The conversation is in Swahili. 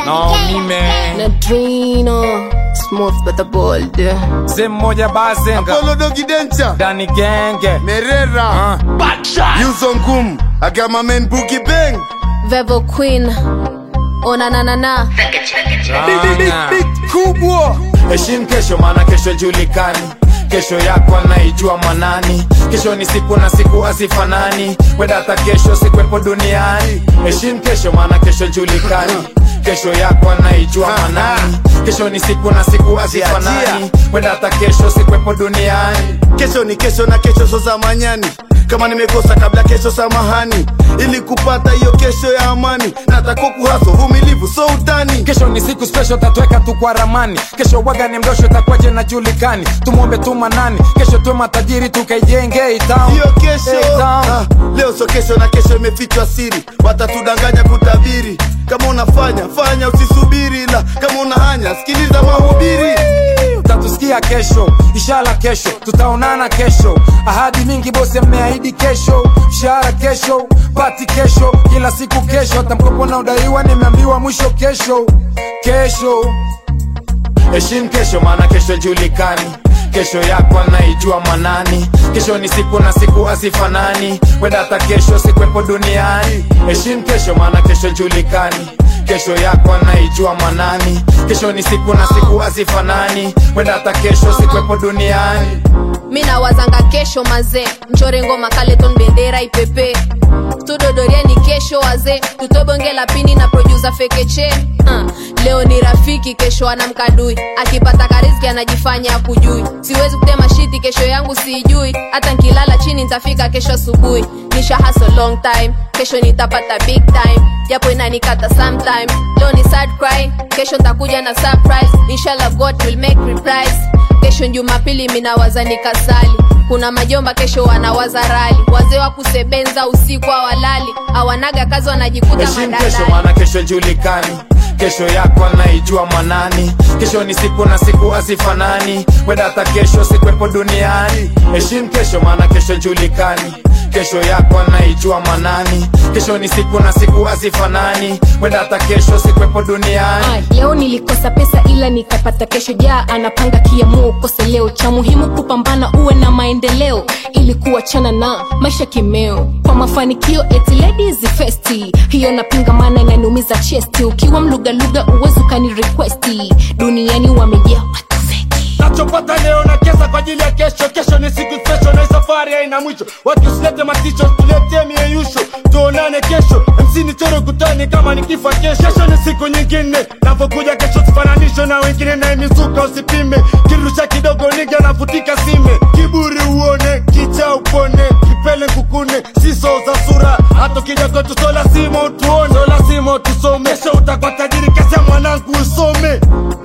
No, mime Nadrino Smooth but the bold Mzee mmoja bazenga Apollo Dogi Dencha, Dani genge Merera, Ah. Yuzo Ngum, I got my man Boogie Bang. Vevo Queen Ona na na na Ranga. kubwa heshimu kesho maana kesho julikani kesho yako anaijua manani kesho ni siku na siku hazifanani wenda hata kesho sikwepo duniani heshimu kesho maana kesho julikani kesho yako anaijua manani kesho ni siku na siku hazifanani wenda hata kesho sikwepo duniani Kesho ni kesho na kesho so za manyani. Kama nimekosa kabla kesho samahani, ili kupata hiyo kesho ya amani. Nataka kuhaso vumilivu so utani. kesho ni siku special tatuweka tu kwa ramani kesho waga ni mdosho itakuwaje na julikani tumwombe tu manani kesho tuwe matajiri tukaijenge hii town. hiyo kesho Hey, town. ah, leo so kesho na kesho imefichwa siri watatudanganya kutabiri kama unafanya fanya usisubiri ila kama unahanya sikiliza mahubiri utatusikia kesho ishara kesho tutaonana kesho ahadi mingi bosi ameahidi kesho mshahara kesho pati kesho kila siku kesho hata mkopo na udaiwa nimeambiwa mwisho kesho kesho heshimu kesho maana kesho julikani kesho yako anaijua manani kesho ni siku na siku hazifanani wenda hata kesho sikwepo duniani heshimu kesho maana kesho julikani kesho yako anaijua manani kesho ni siku na siku hazifanani wenda hata kesho sikwepo duniani mi nawazanga kesho mazee mchore ngoma kaleton bendera ipepe tudodorieni kesho wazee tutobonge la pini na produsa fekeche uh, leo ni rafiki kesho anamkadui akipata kariski anajifanya akujui siwezi kutema shiti kesho yangu siijui hata nkilala chini ntafika kesho asubuhi nisha hustle long time kesho nitapata big time japo inanikata sometime leo ni sad cry kesho ntakuja na surprise inshallah god will make reprise kesho jumapili minawaza nikasali kuna majomba kesho wanawaza rali wazee wa kusebenza usiku awalali awanaga kazi wanajikuta heshimu kesho madalali maana kesho julikani kesho yako anaijua manani kesho ni siku na siku hazifanani wenda hata kesho sikwepo duniani heshimu kesho maana kesho julikani kesho yako anaijua manani kesho ni siku na siku hazifanani wenda hata kesho sikwepo duniani Ay, leo nilikosa pesa ila nikapata kesho jaa anapanga kiamua ukose leo cha muhimu kupambana uwe na maendeleo ili kuachana na maisha kimeo kwa mafanikio eti ladies festi hiyo napinga maana inaniumiza chesti ukiwa mlugaluga uwezi ukani requesti duniani wamejaa watu feki nachopata leo na kesa kwa ajili ya kesho kesho ni siku special na hii safari haina mwisho watu usilete maticho tuletee mieyusho tuonane kesho msini choro kutani kama nikifa kesho kesho ni siku nyingine napokuja kesho sifananishwe na wengine na imizuka usipime kirusha kidogo niga nafutika sime kiburi uone kicha upone kipele kukune siso za sura hata ukija kwetu so lazima utuone so lazima utusome kesho utakuwa tajiri kesi ya mwanangu usome